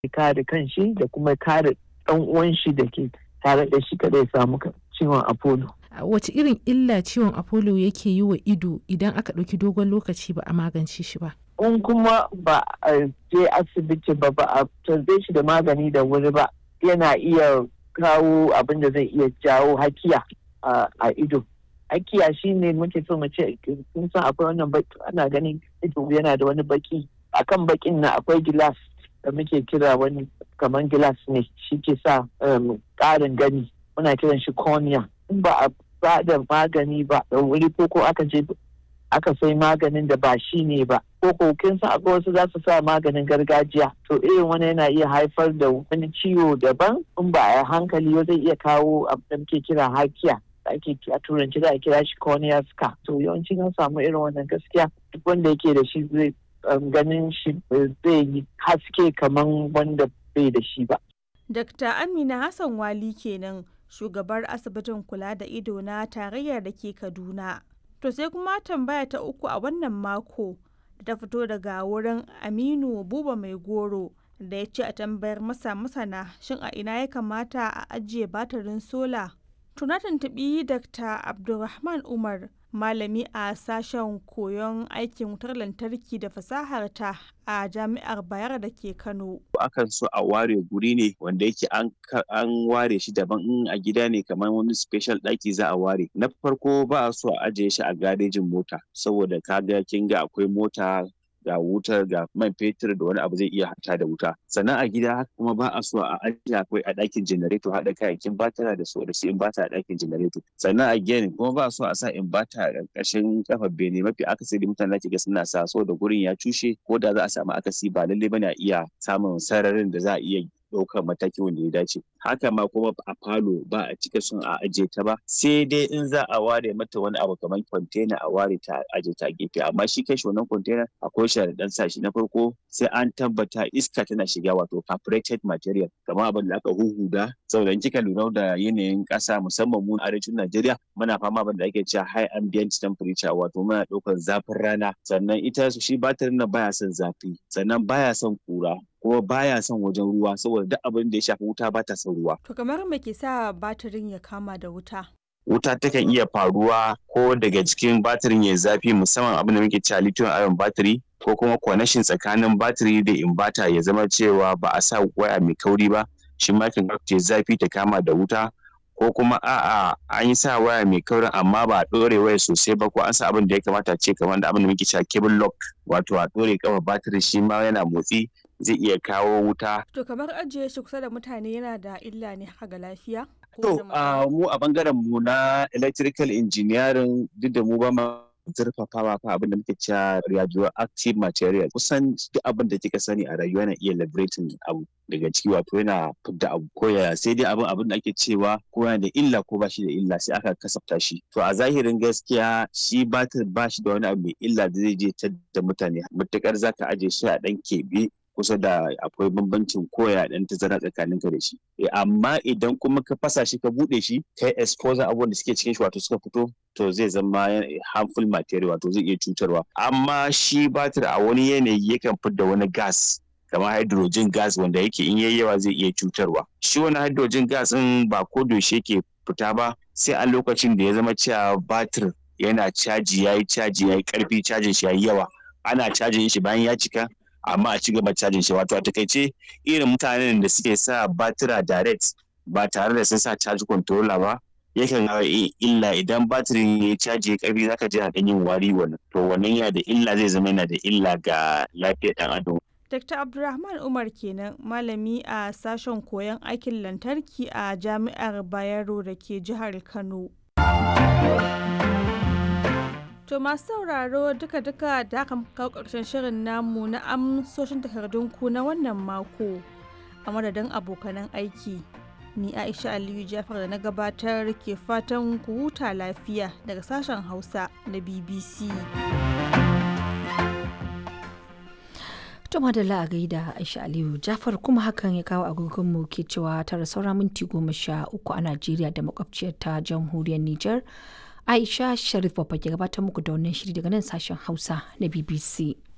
kare kanshi da kuma kare ɗan uwan shi da ke tare da shi kada ya samu ciwon apollo. Wace irin illa ciwon apollo yake yi wa ido idan aka ɗauki dogon lokaci ba a magance shi ba? In kuma ba a je asibiti ba ba a tarbe shi da magani da wuri ba yana iya kawo abin da zai iya jawo hakiya a ido. Hakiya shi ne muke so mu ce kun san akwai wannan baki ana ganin ido yana da wani baki akan bakin na akwai gilas da muke kira wani kamar gilas ne shi ke sa ƙarin gani muna kiran shi cornea in ba a ba da magani ba da wuri ko ko aka je aka sai maganin da ba shi ne ba ko ko kin san akwai wasu za su sa maganin gargajiya to irin wani yana iya haifar da wani ciwo daban in ba a hankali zai iya kawo abin da muke kira hakiya da ake a turanci da a kira shi cornea scar to yawanci an samu irin wannan gaskiya duk wanda yake da shi zai ganin shi zai yi haske kamar wanda bai da shi ba. Dr. Amina Hassan Wali kenan shugabar asibitin kula da ido na tarayyar da ke Kaduna. To sai kuma tambaya ta uku a wannan mako da ta fito daga wurin Aminu Buba Mai Goro da ya ce a tambayar masa masana shin a ina ya kamata a ajiye batirin sola. Tuna tuntuɓi Dr. Abdulrahman Umar malami a sashen koyon aikin wutar lantarki da fasahar ta a jami'ar bayar da ke kano akan so a ware guri ne wanda yake an ware shi daban in a gida ne kamar wani special ɗaki za a ware na farko ba a so a ajiye shi a garejin mota saboda kaga kin ga akwai mota ga wutar ga man fetur da wani abu zai iya hata da wuta sannan a gida haka kuma ba a so a ajiye akwai a ɗakin janareto haɗa kayayyakin batara da su da su inbata a ɗakin janareto sannan a gini kuma ba a so a sa inbata a ƙarƙashin kafar bene mafi akasari mutane ga suna sa so da gurin ya cushe ko da za a samu akasi ba lallai bane a iya samun sararin da za a iya ɗaukar mataki wanda ya dace haka ma kuma a falo ba a cika son a ajiye ta ba sai dai in za a ware mata wani abu kamar kwantena a ware ta ajiye ta gefe amma shi kai wannan kwantena akwai sharaɗan sa shi na farko sai an tabbata iska tana shiga wato carbureted material kamar abin da aka huhuda saboda in kika lura da yanayin ƙasa musamman mu arewacin Najeriya muna fama abin da ake cewa high ambient temperature wato muna ɗaukar zafin rana sannan ita shi batirin nan baya son zafi sannan baya son kura kuma baya son wajen ruwa saboda duk abin da ya shafi wuta ba ta son ruwa. To kamar me ke sa batirin ya kama da wuta? Wuta takan iya faruwa ko daga cikin batirin ya zafi musamman abin da muke cewa lithium ion battery ko kuma connection tsakanin batiri da inverter ya zama cewa ba a sa waya mai kauri ba shi ma kan ta zafi ta kama da wuta ko kuma a'a an yi sa waya mai kaurin amma ba a ɗore waya sosai ba ko an sa abin da ya kamata ce kamar da abin da muke cewa cable lock wato a ɗore kafa batiri shi ma yana motsi zai iya kawo wuta. To kamar ajiye shi kusa da mutane yana da illa ne haka ga lafiya? To mu a bangaren mu na electrical engineering duk da mu ba ma zurfafawa fa abin da muke cewa radioactive material kusan duk abin da kika sani a rayuwa yana iya liberating abu daga ciki wato yana fidda abu ko ya sai dai abin abin da ake cewa ko yana da illa ko ba shi da illa sai aka kasafta shi to a zahirin gaskiya shi batir ba shi da wani abu mai illa da zai je ta da mutane matukar zaka aje shi a dan keɓe kusa da akwai bambancin koya dan tazara tsakanin ka da shi amma idan kuma ka fasa shi ka bude shi kai exposure abubuwan da suke cikin shi wato suka fito to zai zama harmful material wato zai iya cutarwa amma shi batir a wani yanayi yakan fitar wani gas kamar hydrogen gas wanda yake in yayi yawa zai iya cutarwa shi wani hydrogen gas din ba ko yaushe yake fita ba sai a lokacin da ya zama cewa batir yana caji yayi caji yayi karfi cajin shi yayi yawa ana cajin shi bayan ya cika amma a ci gaba cajin shi wato a takaice irin mutanen da suke sa batira direct ba tare da sun sa charge controller ba yakan hawa illa idan batirin ya caji ya karfi zaka ji na yin wari wannan to wannan yana da illa zai zama yana da illa ga lafiyar dan adam Dr. Abdulrahman Umar kenan malami a sashen koyon aikin lantarki a Jami'ar Bayero da ke jihar Kano. To masu sauraro duka-duka da aka kawo ƙarshen shirin namu na amsoshin takardunku na wannan mako a madadin abokanan aiki. Ni Aisha Aliyu Jafar da na gabatar ke fatan ku huta lafiya daga sashen Hausa na BBC. To madalla a gaida Aisha Aliyu Jafar kuma hakan ya kawo agogonmu ke cewa tara saura minti goma sha uku a Najeriya da makwabciyar ta jamhuriyar Nijar. Aisha Sharif Babba ke gabatar muku da wannan shiri daga nan sashen Hausa na BBC.